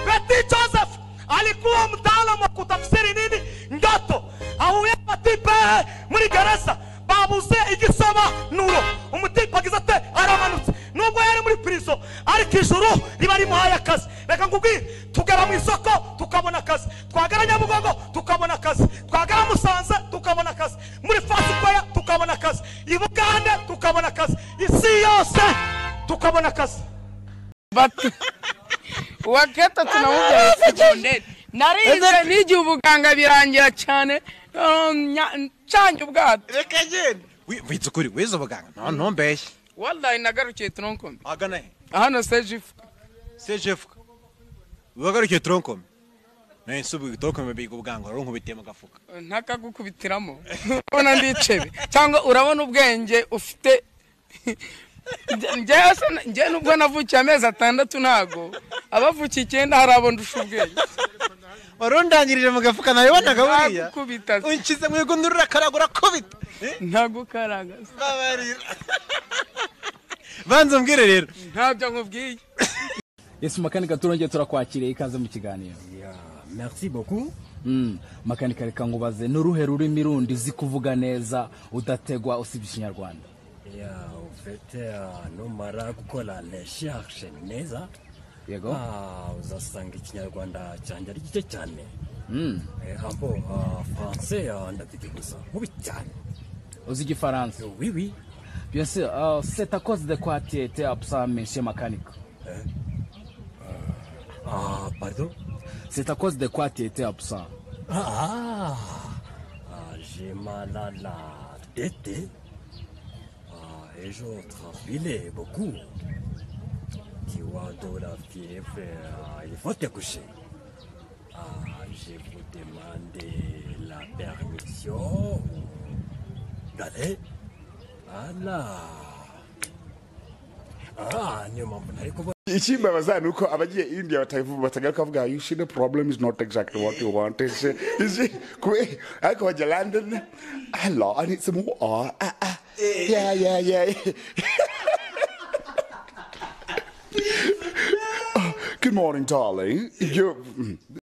Beti Joseph alikuwa mtaalamu wa kutafsiri nini ndoto ahuyabatipe muri gereza babuze igisaba nuro umutipe agize ate aramanutse nubwo yari muri prison ariko ijuru riba rimuhaye akazi reka nkubwire tugera mu isoko tukabona akazi twagera nyabugogo tukabona akazi twagera musanze tukabona akazi muri fasikwaya tukabona akazi i bugande tukabona akazi isi yose tukabona akazi bati waketa tunamubyaye sekonderi narize n'igihe ubuganga birangira cyane um, nya- ncange ubwato reka genda Wi- witse ukuri wize ubuganga no ntumbeshye wallahi nagarukiye tronkombe ahagana he hano sejifu sejefuka wagarukiye turonkome nawe nsubu turonkome biga ubuganga rero nkubitiye mu gafuka ntakagukubitiramo ubona ndicebe cyangwa urabona ubwenge ufite njyewe se- njyewe nubwo navukiye amezi atandatu ntago abavukiye icyenda hari abo ndusha ubwenge wari undangirije mu gafuka nabibonaga buriya Nagukubita se. unshyize mu igundura urakaraga urakubita Eh, ntagukaragaza babarira banza umbwire rero ntabyo nkubwiye Yesu makanika turongeye turakwakiriye ikaze mu kiganiro Merci beaucoup. Mm, makanika reka ngubaze ni uruhe rurimi rundi uzi kuvuga neza udategwa usibye ikinyarwanda Yeah, au fait, euh, numara gukora recherche neza Yego. ah, uzasanga ikinyarwanda cyanjye ari gike cyane Mm, Eh, abo ah, français ah, ndabizi gusa mubi cyane uzi igifaransa oui oui bien sûr euh, c'est à cause de quoi tu étais absent monsieur makanika ah, pardon c'est à cause de quoi tu étais absent ah, ah, je mala la tête ah, et je transpilais beaucoup tu vois de la fièvre ah, il faut te coucher ah, je vous demande la permission d'aller à la ah, nyuma ariko ichimbabaza nuko abagiye india batagaruka kavuga you see the problem is not exactly what you want It's, uh, it's, uh, kwe- ariko bajya london hello i need some more Ah, ah, ah. yeah yeah yeah good morning darling you